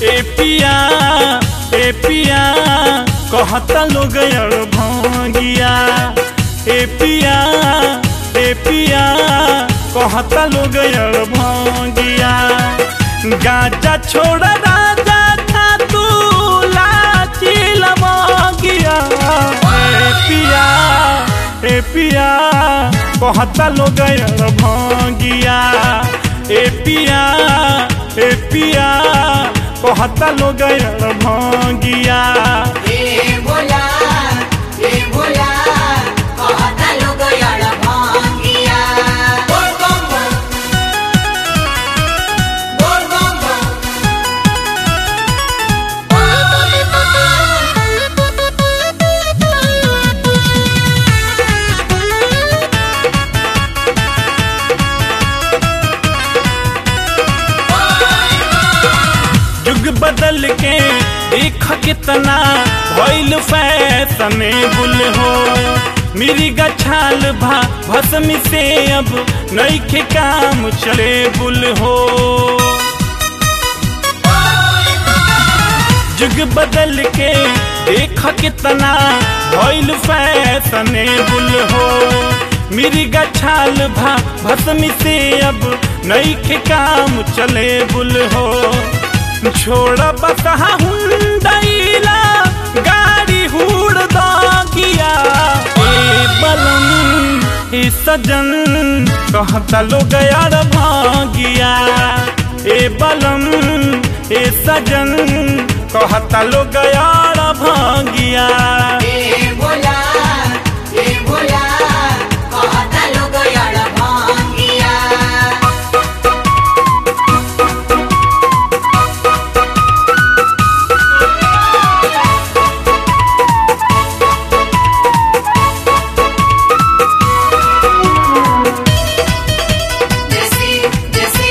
ए पिया ए पिया कहता लोग यार भांगिया ए पिया ए पिया कहता लोग यार भांगिया गाजा छोड़ राजा था तू लाची लमगिया ए पिया ए पिया कहता लोग यार भांगिया ए पिया ए पिया कहता लोग यार भांगिया ए भोला ए भोला कहता लोग यार भांगिया बोल बम बम बोल बम बम युग बदल के देख कितना भइल फैशन बुल हो मेरी गछाल भा भस्म से अब नईखे काम चले बुल हो युग बदल के देख कितना भइल फैशन बुल हो मेरी गछाल भा भस्म से अब नईखे काम चले बुल हो छोड़ बसहा हुंडैला गाड़ी हुड़ दागिया ए बलम ए सजन कहता लोग यार भागिया ए बलम ए सजन कहता लोग यार भागिया ए भोला ए भोला कहता लोग यार भांगिया जैसी जैसी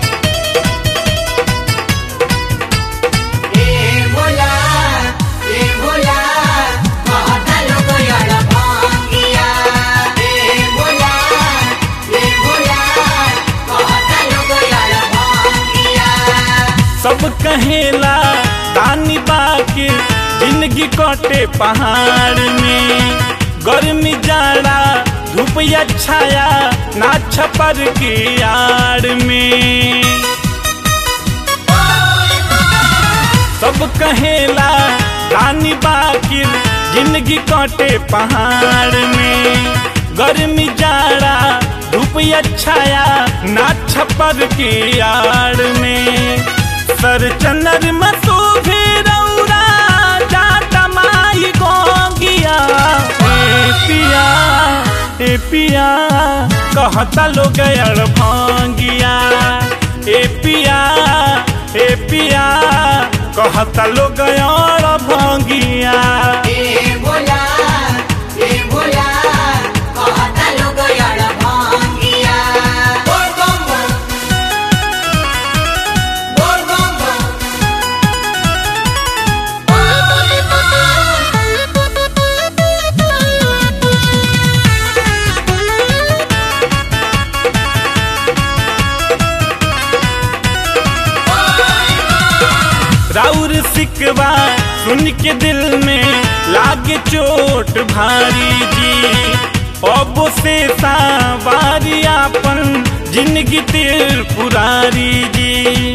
ए भोला ए भोला कहता लोग यार भांगिया ए भोला ए भोला कहता लोग यार भांगिया सब कहेला दानी बाके जिंदगी कटे पहाड़ में गर्मी जाड़ा धूप या छाया ना छपर की आड़ में सब कहेला रानी बाकी जिंदगी कटे पहाड़ में गर्मी जाड़ा धूप या छाया ना छपर की आड़ में सर चंदर मसू भी रौरा जाता माई गोगिया ए पिया ए पिया कहता लोग यार भांगिया ए पिया ए पिया कहता लोग यार भांगिया ए भोला ए भोला कहता लोग यार भांगिया बोल बम बम बोल बम बम राउर सिकवा सुन के दिल में लागे चोट भारी जी अब से सावारी आपन जिंदगी तिर पुरारी जी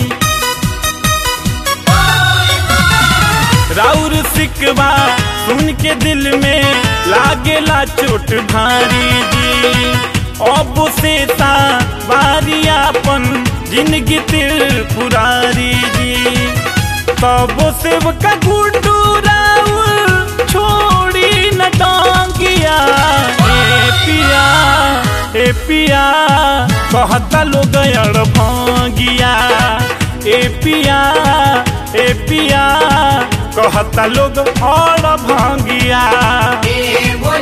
राउर सिकवा सुन के दिल में लागेला चोट भारी जी अब से बारी आपन जिंदगी तिर पुरारी जी तब से का गुड्डू राउर छोड़ी न टांगिया ए पिया ए पिया कहता लोग यार भांगिया ए पिया ए पिया कहता लोग और भांगिया ए भोला